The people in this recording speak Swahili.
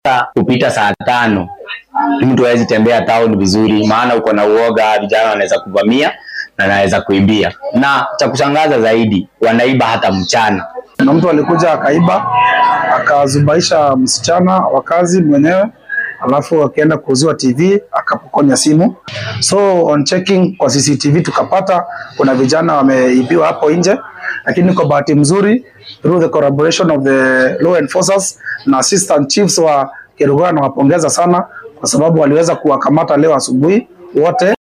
kupita saa tano mtu hawezi tembea town vizuri, maana uko na uoga, vijana wanaweza kuvamia na wanaweza kuibia, na cha kushangaza zaidi wanaiba hata mchana. na mtu alikuja akaiba akazubaisha msichana wa kazi mwenyewe, alafu akaenda kuuziwa TV akapokonya simu. So on checking kwa CCTV tukapata kuna vijana wameibiwa hapo nje, lakini kwa bahati mzuri through the collaboration of the law enforcers na assistant chiefs wa Kerugoya, nawapongeza sana kwa sababu waliweza kuwakamata leo asubuhi wote.